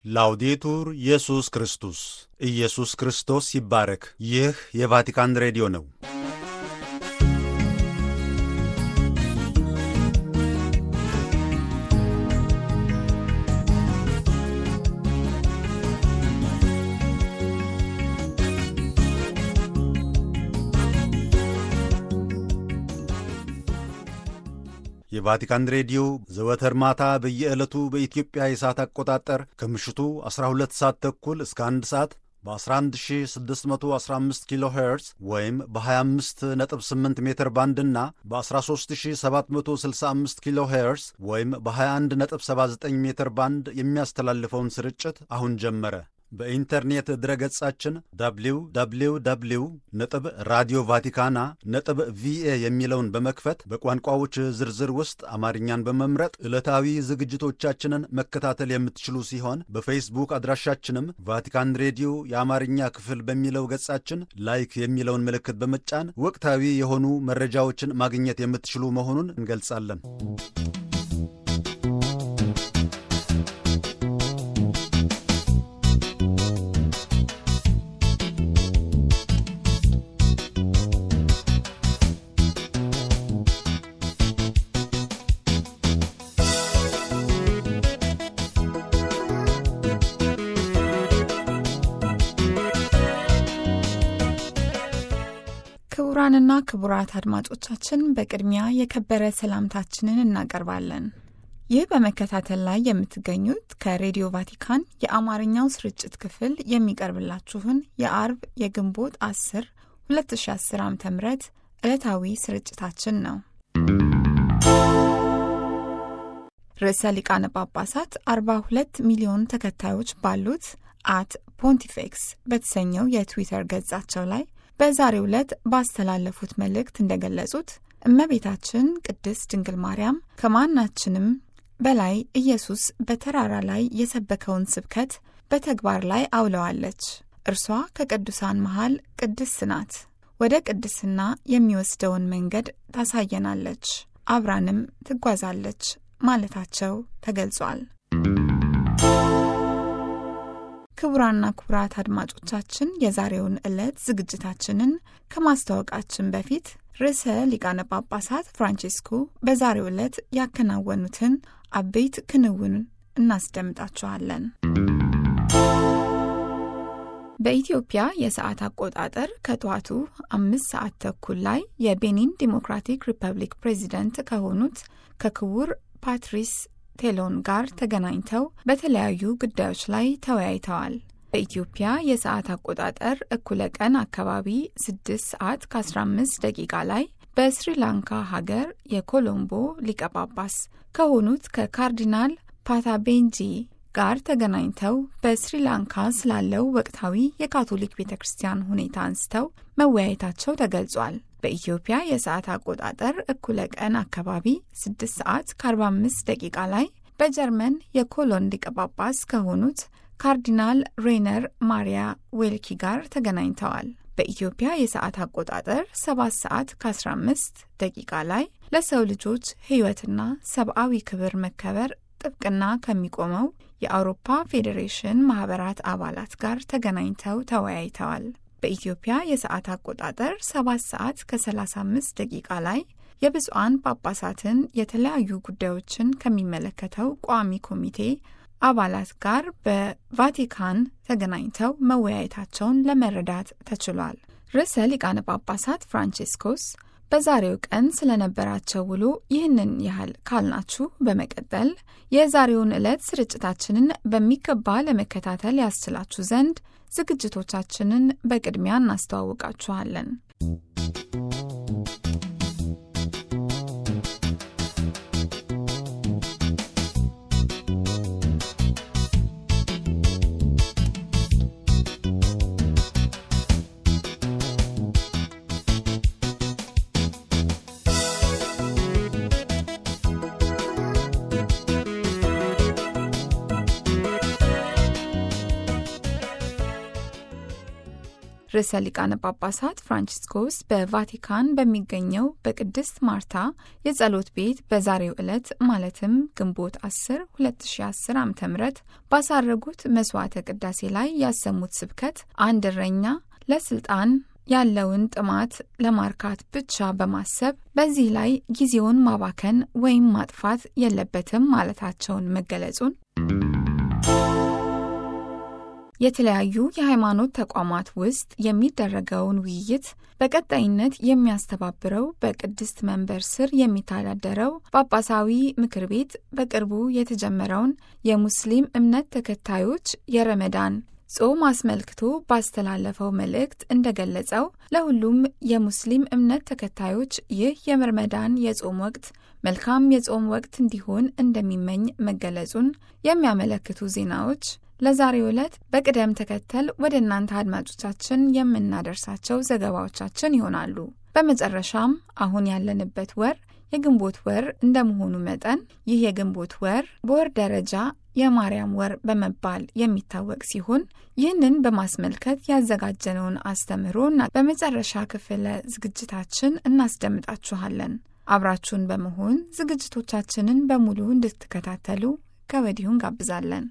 ላውዴቱር ኢየሱስ ክርስቶስ ኢየሱስ ክርስቶስ ይባረክ። ይህ የቫቲካን ሬዲዮ ነው። የቫቲካን ሬዲዮ ዘወትር ማታ በየዕለቱ በኢትዮጵያ የሰዓት አቆጣጠር ከምሽቱ 12 ሰዓት ተኩል እስከ 1 ሰዓት በ11615 ኪሎ ሄርዝ ወይም በ258 ሜትር ባንድ እና በ13765 ኪሎ ሄርዝ ወይም በ2179 ሜትር ባንድ የሚያስተላልፈውን ስርጭት አሁን ጀመረ። በኢንተርኔት ድረገጻችን www ነጥብ ራዲዮ ቫቲካና ነጥብ ቪኤ የሚለውን በመክፈት በቋንቋዎች ዝርዝር ውስጥ አማርኛን በመምረጥ ዕለታዊ ዝግጅቶቻችንን መከታተል የምትችሉ ሲሆን በፌስቡክ አድራሻችንም ቫቲካን ሬዲዮ የአማርኛ ክፍል በሚለው ገጻችን ላይክ የሚለውን ምልክት በመጫን ወቅታዊ የሆኑ መረጃዎችን ማግኘት የምትችሉ መሆኑን እንገልጻለን። ክቡራንና ክቡራት አድማጮቻችን በቅድሚያ የከበረ ሰላምታችንን እናቀርባለን። ይህ በመከታተል ላይ የምትገኙት ከሬዲዮ ቫቲካን የአማርኛው ስርጭት ክፍል የሚቀርብላችሁን የአርብ የግንቦት 10 2010 ዓ ም ዕለታዊ ስርጭታችን ነው። ርዕሰ ሊቃነ ጳጳሳት 42 ሚሊዮን ተከታዮች ባሉት አት ፖንቲፌክስ በተሰኘው የትዊተር ገጻቸው ላይ በዛሬው ዕለት ባስተላለፉት መልእክት እንደገለጹት እመቤታችን ቅድስት ድንግል ማርያም ከማናችንም በላይ ኢየሱስ በተራራ ላይ የሰበከውን ስብከት በተግባር ላይ አውለዋለች። እርሷ ከቅዱሳን መሃል ቅድስት ናት። ወደ ቅድስና የሚወስደውን መንገድ ታሳየናለች፣ አብራንም ትጓዛለች ማለታቸው ተገልጿል። ክቡራና ክቡራት አድማጮቻችን የዛሬውን ዕለት ዝግጅታችንን ከማስተዋወቃችን በፊት ርዕሰ ሊቃነ ጳጳሳት ፍራንቺስኮ በዛሬው ዕለት ያከናወኑትን አበይት ክንውን እናስደምጣችኋለን። በኢትዮጵያ የሰዓት አቆጣጠር ከጠዋቱ አምስት ሰዓት ተኩል ላይ የቤኒን ዲሞክራቲክ ሪፐብሊክ ፕሬዚደንት ከሆኑት ከክቡር ፓትሪስ ቴሎን ጋር ተገናኝተው በተለያዩ ጉዳዮች ላይ ተወያይተዋል። በኢትዮጵያ የሰዓት አቆጣጠር እኩለ ቀን አካባቢ 6 ሰዓት ከ15 ደቂቃ ላይ በስሪላንካ ሀገር የኮሎምቦ ሊቀ ጳጳስ ከሆኑት ከካርዲናል ፓታቤንጂ ጋር ተገናኝተው በስሪላንካ ስላለው ወቅታዊ የካቶሊክ ቤተ ክርስቲያን ሁኔታ አንስተው መወያየታቸው ተገልጿል። በኢትዮጵያ የሰዓት አቆጣጠር እኩለ ቀን አካባቢ 6 ሰዓት ከ45 ደቂቃ ላይ በጀርመን የኮሎን ሊቀ ጳጳስ ከሆኑት ካርዲናል ሬነር ማሪያ ዌልኪ ጋር ተገናኝተዋል። በኢትዮጵያ የሰዓት አቆጣጠር 7 ሰዓት ከ15 ደቂቃ ላይ ለሰው ልጆች ሕይወትና ሰብአዊ ክብር መከበር ጥብቅና ከሚቆመው የአውሮፓ ፌዴሬሽን ማኅበራት አባላት ጋር ተገናኝተው ተወያይተዋል። በኢትዮጵያ የሰዓት አቆጣጠር 7 ሰዓት ከ35 ደቂቃ ላይ የብፁዓን ጳጳሳትን የተለያዩ ጉዳዮችን ከሚመለከተው ቋሚ ኮሚቴ አባላት ጋር በቫቲካን ተገናኝተው መወያየታቸውን ለመረዳት ተችሏል። ርዕሰ ሊቃነ ጳጳሳት ፍራንቺስኮስ በዛሬው ቀን ስለነበራቸው ውሎ ይህንን ያህል ካልናችሁ፣ በመቀጠል የዛሬውን ዕለት ስርጭታችንን በሚገባ ለመከታተል ያስችላችሁ ዘንድ ዝግጅቶቻችንን በቅድሚያ እናስተዋውቃችኋለን። ርዕሰ ሊቃነ ጳጳሳት ፍራንቺስኮስ በቫቲካን በሚገኘው በቅድስት ማርታ የጸሎት ቤት በዛሬው ዕለት ማለትም ግንቦት 10 2010 ዓ ም ባሳረጉት መስዋዕተ ቅዳሴ ላይ ያሰሙት ስብከት አንድ እረኛ ለስልጣን ያለውን ጥማት ለማርካት ብቻ በማሰብ በዚህ ላይ ጊዜውን ማባከን ወይም ማጥፋት የለበትም ማለታቸውን መገለጹን የተለያዩ የሃይማኖት ተቋማት ውስጥ የሚደረገውን ውይይት በቀጣይነት የሚያስተባብረው በቅድስት መንበር ስር የሚተዳደረው ጳጳሳዊ ምክር ቤት በቅርቡ የተጀመረውን የሙስሊም እምነት ተከታዮች የረመዳን ጾም አስመልክቶ ባስተላለፈው መልእክት እንደገለጸው ለሁሉም የሙስሊም እምነት ተከታዮች ይህ የረመዳን የጾም ወቅት መልካም የጾም ወቅት እንዲሆን እንደሚመኝ መገለጹን የሚያመለክቱ ዜናዎች ለዛሬው ዕለት በቅደም ተከተል ወደ እናንተ አድማጮቻችን የምናደርሳቸው ዘገባዎቻችን ይሆናሉ። በመጨረሻም አሁን ያለንበት ወር የግንቦት ወር እንደመሆኑ መጠን ይህ የግንቦት ወር በወር ደረጃ የማርያም ወር በመባል የሚታወቅ ሲሆን ይህንን በማስመልከት ያዘጋጀነውን አስተምህሮና በመጨረሻ ክፍለ ዝግጅታችን እናስደምጣችኋለን። አብራችሁን በመሆን ዝግጅቶቻችንን በሙሉ እንድትከታተሉ ከወዲሁ እንጋብዛለን።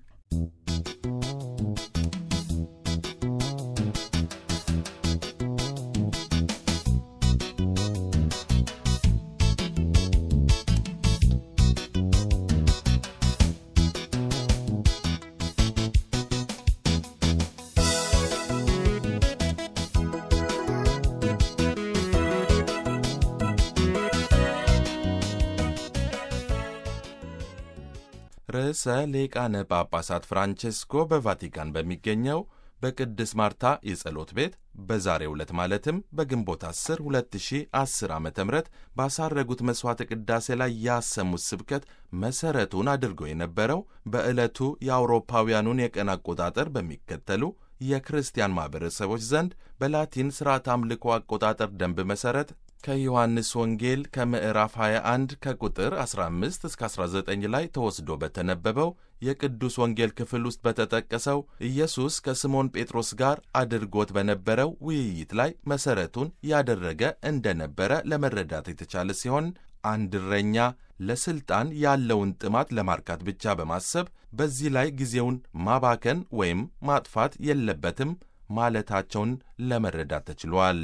ርዕሰ ሊቃነ ጳጳሳት ፍራንቼስኮ በቫቲካን በሚገኘው በቅድስት ማርታ የጸሎት ቤት በዛሬው ዕለት ማለትም በግንቦት 10 2010 ዓ ም ባሳረጉት መሥዋዕተ ቅዳሴ ላይ ያሰሙት ስብከት መሠረቱን አድርጎ የነበረው በዕለቱ የአውሮፓውያኑን የቀን አቆጣጠር በሚከተሉ የክርስቲያን ማኅበረሰቦች ዘንድ በላቲን ሥርዓት አምልኮ አቆጣጠር ደንብ መሠረት ከዮሐንስ ወንጌል ከምዕራፍ 21 ከቁጥር 15 እስከ 19 ላይ ተወስዶ በተነበበው የቅዱስ ወንጌል ክፍል ውስጥ በተጠቀሰው ኢየሱስ ከስምዖን ጴጥሮስ ጋር አድርጎት በነበረው ውይይት ላይ መሠረቱን ያደረገ እንደነበረ ለመረዳት የተቻለ ሲሆን አንድ እረኛ ለሥልጣን ያለውን ጥማት ለማርካት ብቻ በማሰብ በዚህ ላይ ጊዜውን ማባከን ወይም ማጥፋት የለበትም ማለታቸውን ለመረዳት ተችሏል።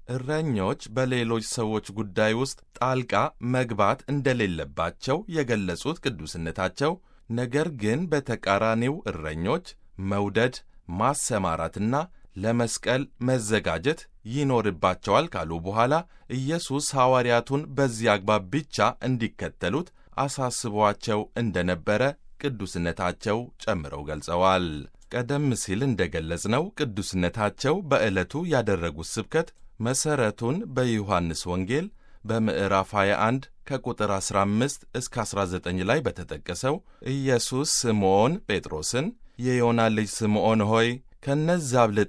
እረኞች በሌሎች ሰዎች ጉዳይ ውስጥ ጣልቃ መግባት እንደሌለባቸው የገለጹት ቅዱስነታቸው፣ ነገር ግን በተቃራኒው እረኞች መውደድ፣ ማሰማራትና ለመስቀል መዘጋጀት ይኖርባቸዋል ካሉ በኋላ ኢየሱስ ሐዋርያቱን በዚህ አግባብ ብቻ እንዲከተሉት አሳስቧቸው እንደነበረ ቅዱስነታቸው ጨምረው ገልጸዋል። ቀደም ሲል እንደገለጽነው ቅዱስነታቸው በዕለቱ ያደረጉት ስብከት መሠረቱን በዮሐንስ ወንጌል በምዕራፍ 21 ከቁጥር 15 እስከ 19 ላይ በተጠቀሰው ኢየሱስ ስምዖን ጴጥሮስን የዮና ልጅ ስምዖን ሆይ ከነዚያ አብልጠ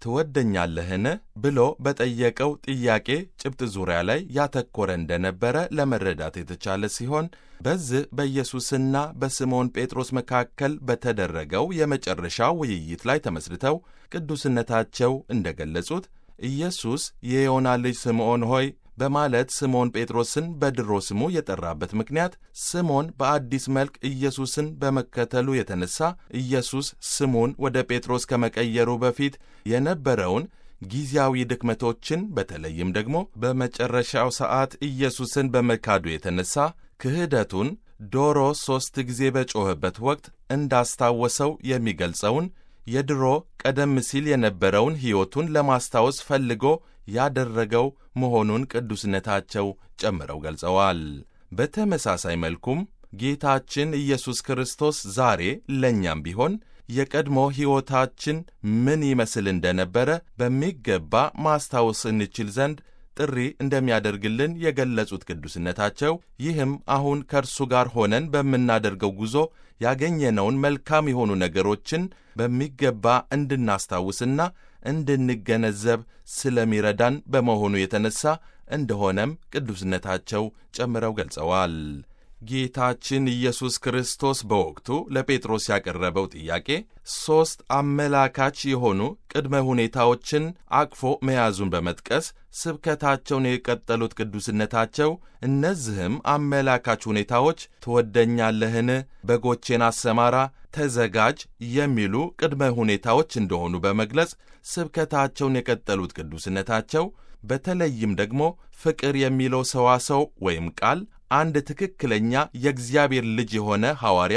ትወደኛለህን ብሎ በጠየቀው ጥያቄ ጭብጥ ዙሪያ ላይ ያተኮረ እንደነበረ ለመረዳት የተቻለ ሲሆን በዚህ በኢየሱስና በስምዖን ጴጥሮስ መካከል በተደረገው የመጨረሻ ውይይት ላይ ተመስርተው ቅዱስነታቸው እንደገለጹት ኢየሱስ የዮና ልጅ ስምዖን ሆይ በማለት ስምዖን ጴጥሮስን በድሮ ስሙ የጠራበት ምክንያት ስምዖን በአዲስ መልክ ኢየሱስን በመከተሉ የተነሳ ኢየሱስ ስሙን ወደ ጴጥሮስ ከመቀየሩ በፊት የነበረውን ጊዜያዊ ድክመቶችን በተለይም ደግሞ በመጨረሻው ሰዓት ኢየሱስን በመካዱ የተነሳ ክህደቱን ዶሮ ሦስት ጊዜ በጮኸበት ወቅት እንዳስታወሰው የሚገልጸውን የድሮ ቀደም ሲል የነበረውን ሕይወቱን ለማስታወስ ፈልጎ ያደረገው መሆኑን ቅዱስነታቸው ጨምረው ገልጸዋል። በተመሳሳይ መልኩም ጌታችን ኢየሱስ ክርስቶስ ዛሬ ለእኛም ቢሆን የቀድሞ ሕይወታችን ምን ይመስል እንደነበረ በሚገባ ማስታወስ እንችል ዘንድ ጥሪ እንደሚያደርግልን የገለጹት ቅዱስነታቸው ይህም አሁን ከእርሱ ጋር ሆነን በምናደርገው ጉዞ ያገኘነውን መልካም የሆኑ ነገሮችን በሚገባ እንድናስታውስና እንድንገነዘብ ስለሚረዳን በመሆኑ የተነሳ እንደሆነም ቅዱስነታቸው ጨምረው ገልጸዋል። ጌታችን ኢየሱስ ክርስቶስ በወቅቱ ለጴጥሮስ ያቀረበው ጥያቄ ሦስት አመላካች የሆኑ ቅድመ ሁኔታዎችን አቅፎ መያዙን በመጥቀስ ስብከታቸውን የቀጠሉት ቅዱስነታቸው እነዚህም አመላካች ሁኔታዎች ትወደኛለህን፣ በጎቼን አሰማራ፣ ተዘጋጅ የሚሉ ቅድመ ሁኔታዎች እንደሆኑ በመግለጽ ስብከታቸውን የቀጠሉት ቅዱስነታቸው በተለይም ደግሞ ፍቅር የሚለው ሰዋሰው ወይም ቃል አንድ ትክክለኛ የእግዚአብሔር ልጅ የሆነ ሐዋርያ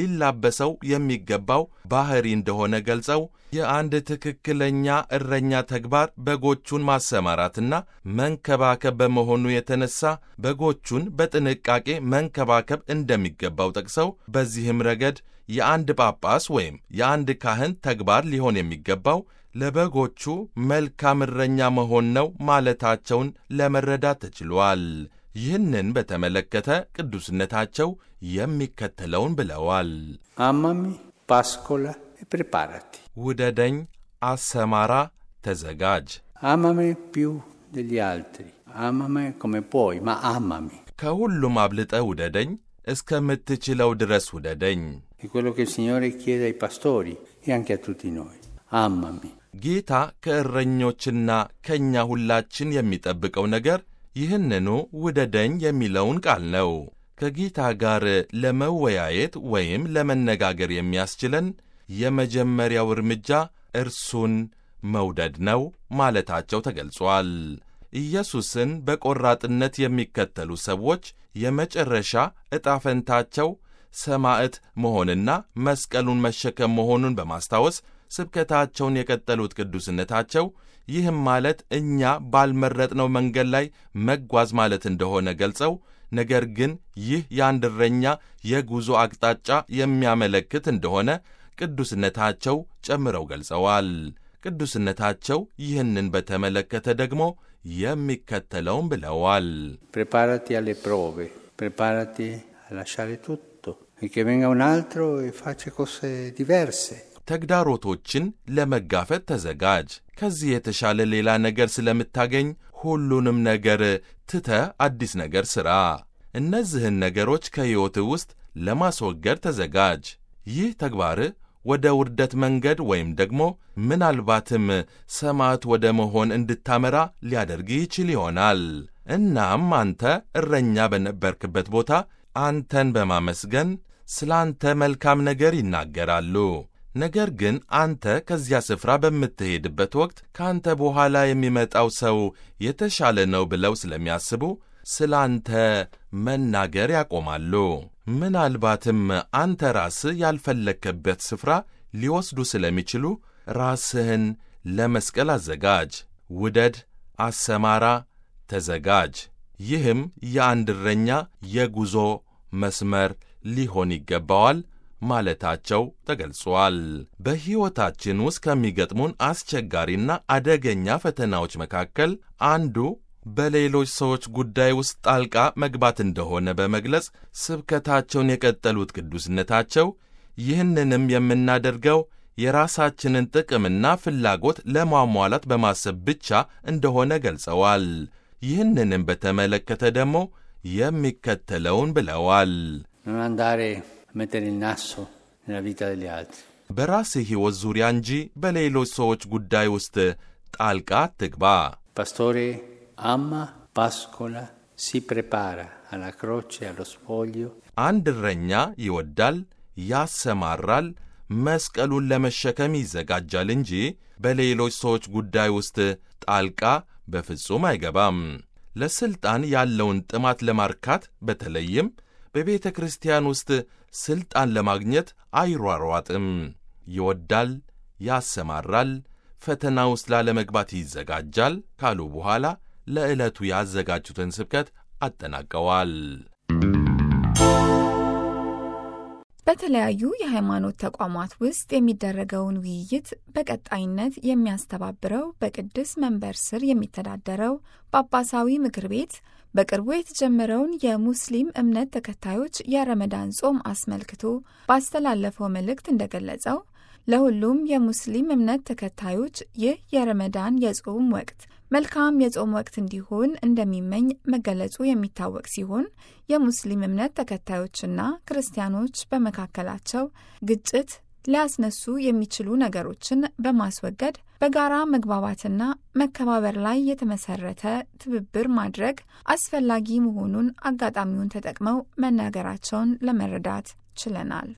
ሊላበሰው የሚገባው ባሕሪ እንደሆነ ገልጸው የአንድ ትክክለኛ እረኛ ተግባር በጎቹን ማሰማራትና መንከባከብ በመሆኑ የተነሳ በጎቹን በጥንቃቄ መንከባከብ እንደሚገባው ጠቅሰው በዚህም ረገድ የአንድ ጳጳስ ወይም የአንድ ካህን ተግባር ሊሆን የሚገባው ለበጎቹ መልካም እረኛ መሆን ነው ማለታቸውን ለመረዳት ተችሏል። ይህንን በተመለከተ ቅዱስነታቸው የሚከተለውን ብለዋል። አማሚ ፓስኮላ ፕሪፓራቲ ውደደኝ፣ አሰማራ፣ ተዘጋጅ። አማሚ ፒው ደሊ አልትሪ አማሚ ኮሜ ፖይ ማ አማሚ ከሁሉም አብልጠ ውደደኝ፣ እስከምትችለው ድረስ ውደደኝ። è quello che il Signore chiede ai pastori e anche a tutti noi. Amami. ጌታ ከእረኞችና ከእኛ ሁላችን የሚጠብቀው ነገር ይህንኑ ውደደኝ የሚለውን ቃል ነው። ከጌታ ጋር ለመወያየት ወይም ለመነጋገር የሚያስችለን የመጀመሪያው እርምጃ እርሱን መውደድ ነው ማለታቸው ተገልጿል። ኢየሱስን በቆራጥነት የሚከተሉ ሰዎች የመጨረሻ ዕጣ ፈንታቸው ሰማዕት መሆንና መስቀሉን መሸከም መሆኑን በማስታወስ ስብከታቸውን የቀጠሉት ቅዱስነታቸው ይህም ማለት እኛ ባልመረጥነው መንገድ ላይ መጓዝ ማለት እንደሆነ ገልጸው ነገር ግን ይህ የአንድ እረኛ የጉዞ አቅጣጫ የሚያመለክት እንደሆነ ቅዱስነታቸው ጨምረው ገልጸዋል። ቅዱስነታቸው ይህንን በተመለከተ ደግሞ የሚከተለውን ብለዋል። Preparati alle prove, preparati a lasciare tutto e che venga un altro e faccia cose diverse. ተግዳሮቶችን ለመጋፈጥ ተዘጋጅ። ከዚህ የተሻለ ሌላ ነገር ስለምታገኝ ሁሉንም ነገር ትተ አዲስ ነገር ሥራ። እነዚህን ነገሮች ከሕይወትህ ውስጥ ለማስወገድ ተዘጋጅ። ይህ ተግባርህ ወደ ውርደት መንገድ ወይም ደግሞ ምናልባትም ሰማዕት ወደ መሆን እንድታመራ ሊያደርግ ይችል ይሆናል። እናም አንተ እረኛ በነበርክበት ቦታ አንተን በማመስገን ስለ አንተ መልካም ነገር ይናገራሉ። ነገር ግን አንተ ከዚያ ስፍራ በምትሄድበት ወቅት ከአንተ በኋላ የሚመጣው ሰው የተሻለ ነው ብለው ስለሚያስቡ ስለ አንተ መናገር ያቆማሉ። ምናልባትም አንተ ራስህ ያልፈለግክበት ስፍራ ሊወስዱ ስለሚችሉ ራስህን ለመስቀል አዘጋጅ። ውደድ፣ አሰማራ፣ ተዘጋጅ። ይህም የአንድ እረኛ የጉዞ መስመር ሊሆን ይገባዋል ማለታቸው ተገልጿል። በሕይወታችን ውስጥ ከሚገጥሙን አስቸጋሪና አደገኛ ፈተናዎች መካከል አንዱ በሌሎች ሰዎች ጉዳይ ውስጥ ጣልቃ መግባት እንደሆነ በመግለጽ ስብከታቸውን የቀጠሉት ቅዱስነታቸው ይህንንም የምናደርገው የራሳችንን ጥቅምና ፍላጎት ለማሟላት በማሰብ ብቻ እንደሆነ ገልጸዋል። ይህንንም በተመለከተ ደግሞ የሚከተለውን ብለዋል። Non andare a mettere il naso nella vita degli altri. በራስህ ሕይወት ዙሪያ እንጂ በሌሎች ሰዎች ጉዳይ ውስጥ ጣልቃ አትግባ። Pastore ama, pascola, si prepara alla croce, allo spoglio. አንድ እረኛ ይወዳል፣ ያሰማራል፣ መስቀሉን ለመሸከም ይዘጋጃል እንጂ በሌሎች ሰዎች ጉዳይ ውስጥ ጣልቃ በፍጹም አይገባም። ለሥልጣን ያለውን ጥማት ለማርካት በተለይም በቤተ ክርስቲያን ውስጥ ሥልጣን ለማግኘት አይሯሯጥም። ይወዳል፣ ያሰማራል፣ ፈተና ውስጥ ላለመግባት ይዘጋጃል ካሉ በኋላ ለዕለቱ ያዘጋጁትን ስብከት አጠናቀዋል። በተለያዩ የሃይማኖት ተቋማት ውስጥ የሚደረገውን ውይይት በቀጣይነት የሚያስተባብረው በቅድስ መንበር ስር የሚተዳደረው ጳጳሳዊ ምክር ቤት በቅርቡ የተጀመረውን የሙስሊም እምነት ተከታዮች የረመዳን ጾም አስመልክቶ ባስተላለፈው መልእክት እንደገለጸው ለሁሉም የሙስሊም እምነት ተከታዮች ይህ የረመዳን የጾም ወቅት መልካም የጾም ወቅት እንዲሆን እንደሚመኝ መገለጹ የሚታወቅ ሲሆን የሙስሊም እምነት ተከታዮችና ክርስቲያኖች በመካከላቸው ግጭት ሊያስነሱ የሚችሉ ነገሮችን በማስወገድ በጋራ መግባባትና መከባበር ላይ የተመሰረተ ትብብር ማድረግ አስፈላጊ መሆኑን አጋጣሚውን ተጠቅመው መናገራቸውን ለመረዳት ችለናል።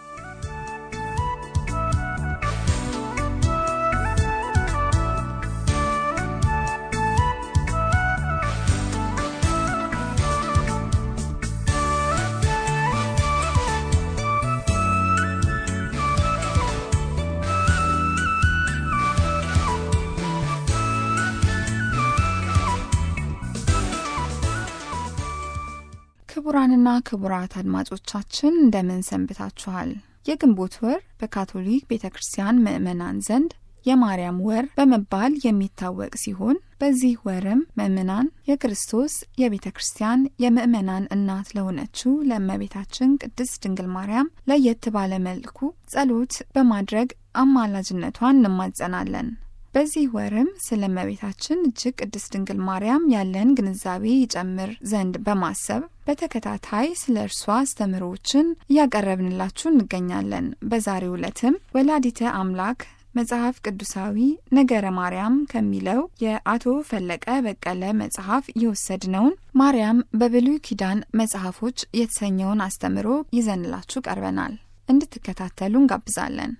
ክቡራንና ክቡራት አድማጮቻችን እንደምን ሰንብታችኋል? የግንቦት ወር በካቶሊክ ቤተ ክርስቲያን ምዕመናን ዘንድ የማርያም ወር በመባል የሚታወቅ ሲሆን በዚህ ወርም ምዕመናን የክርስቶስ የቤተ ክርስቲያን የምዕመናን እናት ለሆነችው ለእመቤታችን ቅድስት ድንግል ማርያም ለየት ባለ መልኩ ጸሎት በማድረግ አማላጅነቷን እንማጸናለን። በዚህ ወርም ስለ እመቤታችን እጅግ ቅድስት ድንግል ማርያም ያለን ግንዛቤ ይጨምር ዘንድ በማሰብ በተከታታይ ስለ እርሷ አስተምህሮዎችን እያቀረብንላችሁ እንገኛለን። በዛሬው ዕለትም ወላዲተ አምላክ መጽሐፍ ቅዱሳዊ ነገረ ማርያም ከሚለው የአቶ ፈለቀ በቀለ መጽሐፍ የወሰድነውን ማርያም በብሉይ ኪዳን መጽሐፎች የተሰኘውን አስተምህሮ ይዘንላችሁ ቀርበናል። እንድትከታተሉ እንጋብዛለን።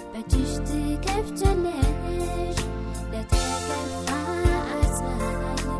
ከፍቻለሽ ለተከፋ አጽናኝ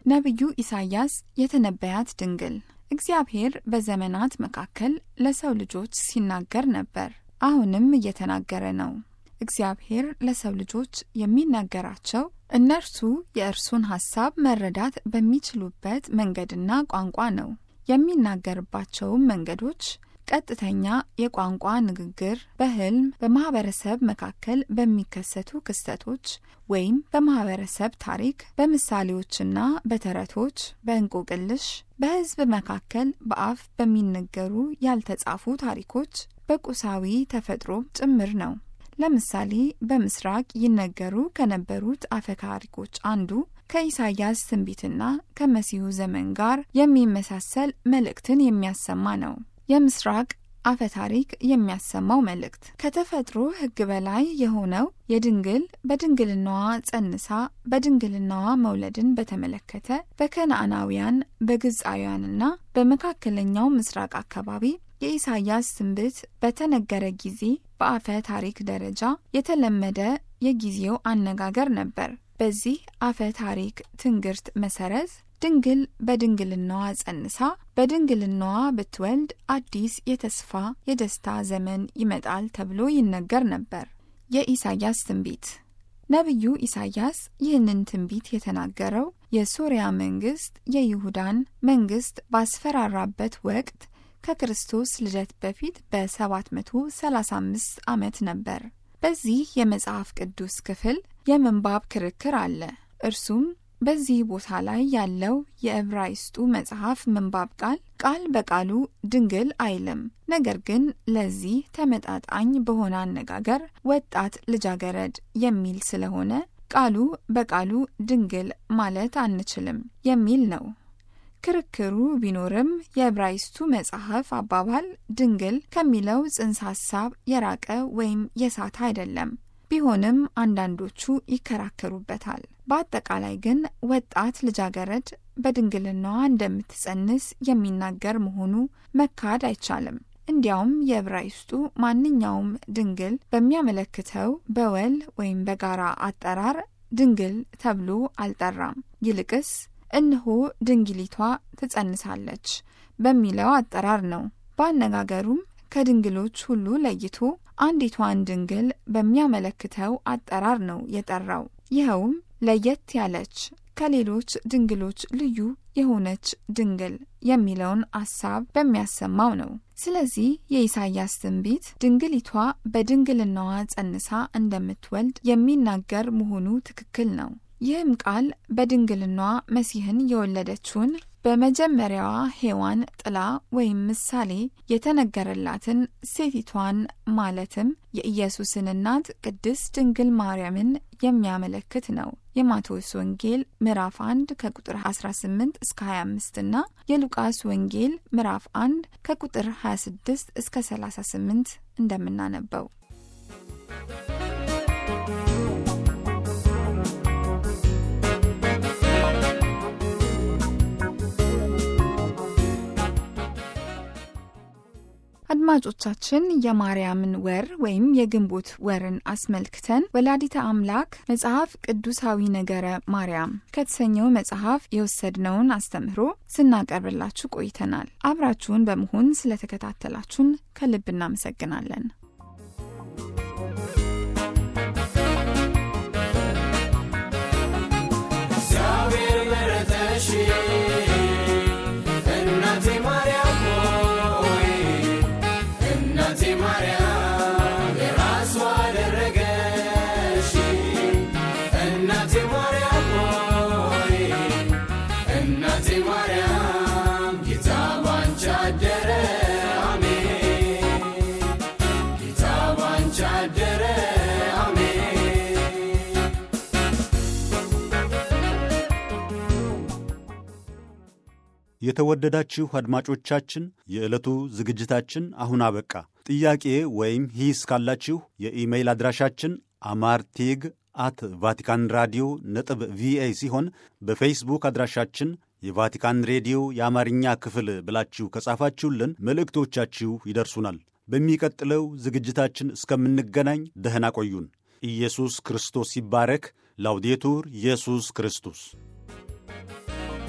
ነቢዩ ኢሳይያስ የተነበያት ድንግል እግዚአብሔር በዘመናት መካከል ለሰው ልጆች ሲናገር ነበር፣ አሁንም እየተናገረ ነው። እግዚአብሔር ለሰው ልጆች የሚናገራቸው እነርሱ የእርሱን ሐሳብ መረዳት በሚችሉበት መንገድና ቋንቋ ነው። የሚናገርባቸውም መንገዶች ቀጥተኛ የቋንቋ ንግግር፣ በሕልም፣ በማህበረሰብ መካከል በሚከሰቱ ክስተቶች ወይም በማህበረሰብ ታሪክ፣ በምሳሌዎችና በተረቶች፣ በእንቆቅልሽ፣ በሕዝብ መካከል በአፍ በሚነገሩ ያልተጻፉ ታሪኮች፣ በቁሳዊ ተፈጥሮ ጭምር ነው። ለምሳሌ በምስራቅ ይነገሩ ከነበሩት አፈ ታሪኮች አንዱ ከኢሳይያስ ትንቢትና ከመሲሁ ዘመን ጋር የሚመሳሰል መልእክትን የሚያሰማ ነው። የምስራቅ አፈ ታሪክ የሚያሰማው መልእክት ከተፈጥሮ ሕግ በላይ የሆነው የድንግል በድንግልናዋ ጸንሳ በድንግልናዋ መውለድን በተመለከተ በከነዓናውያን በግብፃውያንና በመካከለኛው ምስራቅ አካባቢ የኢሳይያስ ትንቢት በተነገረ ጊዜ በአፈ ታሪክ ደረጃ የተለመደ የጊዜው አነጋገር ነበር። በዚህ አፈ ታሪክ ትንግርት መሰረት ድንግል በድንግልናዋ ጸንሳ በድንግልናዋ ብትወልድ አዲስ የተስፋ የደስታ ዘመን ይመጣል ተብሎ ይነገር ነበር። የኢሳይያስ ትንቢት ነቢዩ ኢሳይያስ ይህንን ትንቢት የተናገረው የሶርያ መንግስት የይሁዳን መንግስት ባስፈራራበት ወቅት ከክርስቶስ ልደት በፊት በ735 ዓመት ነበር። በዚህ የመጽሐፍ ቅዱስ ክፍል የምንባብ ክርክር አለ። እርሱም በዚህ ቦታ ላይ ያለው የዕብራይስጡ መጽሐፍ ምንባብ ቃል ቃል በቃሉ ድንግል አይልም። ነገር ግን ለዚህ ተመጣጣኝ በሆነ አነጋገር ወጣት ልጃገረድ የሚል ስለሆነ ቃሉ በቃሉ ድንግል ማለት አንችልም የሚል ነው። ክርክሩ ቢኖርም የዕብራይስጡ መጽሐፍ አባባል ድንግል ከሚለው ጽንሰ ሐሳብ የራቀ ወይም የሳተ አይደለም። ቢሆንም አንዳንዶቹ ይከራከሩበታል። በአጠቃላይ ግን ወጣት ልጃገረድ በድንግልናዋ እንደምትጸንስ የሚናገር መሆኑ መካድ አይቻልም። እንዲያውም የዕብራይስጡ ማንኛውም ድንግል በሚያመለክተው በወል ወይም በጋራ አጠራር ድንግል ተብሎ አልጠራም። ይልቅስ እነሆ ድንግሊቷ ትጸንሳለች በሚለው አጠራር ነው። በአነጋገሩም ከድንግሎች ሁሉ ለይቶ አንዲቷን ድንግል በሚያመለክተው አጠራር ነው የጠራው። ይኸውም ለየት ያለች ከሌሎች ድንግሎች ልዩ የሆነች ድንግል የሚለውን አሳብ በሚያሰማው ነው። ስለዚህ የኢሳይያስ ትንቢት ድንግሊቷ በድንግልናዋ ጸንሳ እንደምትወልድ የሚናገር መሆኑ ትክክል ነው። ይህም ቃል በድንግልናዋ መሲህን የወለደችውን በመጀመሪያዋ ሔዋን ጥላ ወይም ምሳሌ የተነገረላትን ሴቲቷን ማለትም የኢየሱስን እናት ቅድስት ድንግል ማርያምን የሚያመለክት ነው። የማቴዎስ ወንጌል ምዕራፍ 1 ከቁጥር 18 እስከ 25 እና የሉቃስ ወንጌል ምዕራፍ 1 ከቁጥር 26 እስከ 38 እንደምናነበው አድማጮቻችን የማርያምን ወር ወይም የግንቦት ወርን አስመልክተን ወላዲተ አምላክ መጽሐፍ ቅዱሳዊ ነገረ ማርያም ከተሰኘው መጽሐፍ የወሰድነውን አስተምህሮ ስናቀርብላችሁ ቆይተናል። አብራችሁን በመሆን ስለተከታተላችሁን ከልብ እናመሰግናለን። እግዚአብሔር መረጠሽ እናቴ ማርያም ሆይ እናቴ ማርያም የራሷ አደረገሽ እናቴ ማርያም ሆይ እናቴ ማርያም ጌታ ባንቺ አደረ አሜን ጌታ ባንቺ አደረ አሜን የተወደዳችሁ አድማጮቻችን የዕለቱ ዝግጅታችን አሁን አበቃ። ጥያቄ ወይም ሂስ ካላችሁ የኢሜይል አድራሻችን አማርቴግ አት ቫቲካን ራዲዮ ነጥብ ቪኦኤ ሲሆን በፌስቡክ አድራሻችን የቫቲካን ሬዲዮ የአማርኛ ክፍል ብላችሁ ከጻፋችሁልን መልእክቶቻችሁ ይደርሱናል። በሚቀጥለው ዝግጅታችን እስከምንገናኝ ደህና ቆዩን። ኢየሱስ ክርስቶስ ይባረክ። ላውዴቱር ኢየሱስ ክርስቶስ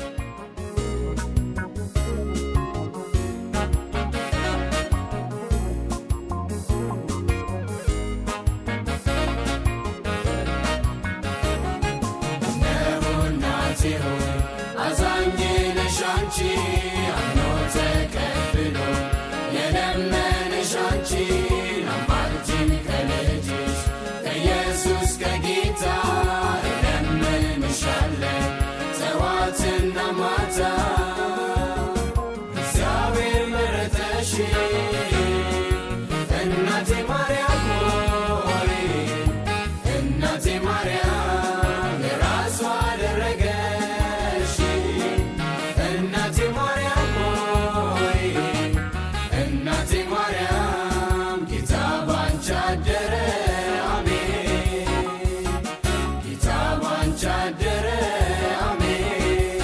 አደረ አሜን ጌታ ባንቺ አደረ አሜን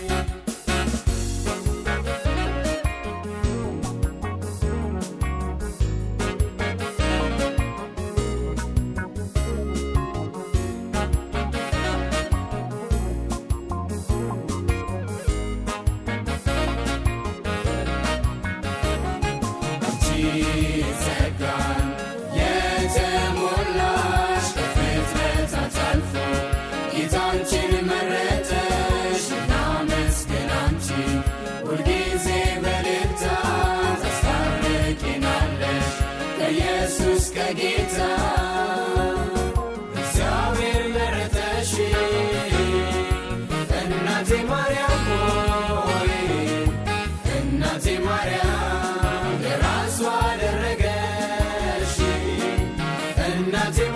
ጸጋን የተሞላሽ ከፍጥረታት አልፎ ጌታ አንቺን መረጠሽ እናመስግን አንቺን ሁልጊዜ በልልታ ታስታርቂናለሽ ከኢየሱስ ከጌታ እግዚአብሔር መረጠሽ እናቴ ማርያም ሆይ እናቴ ማርያም የራሱ አደረገሽ እናቴ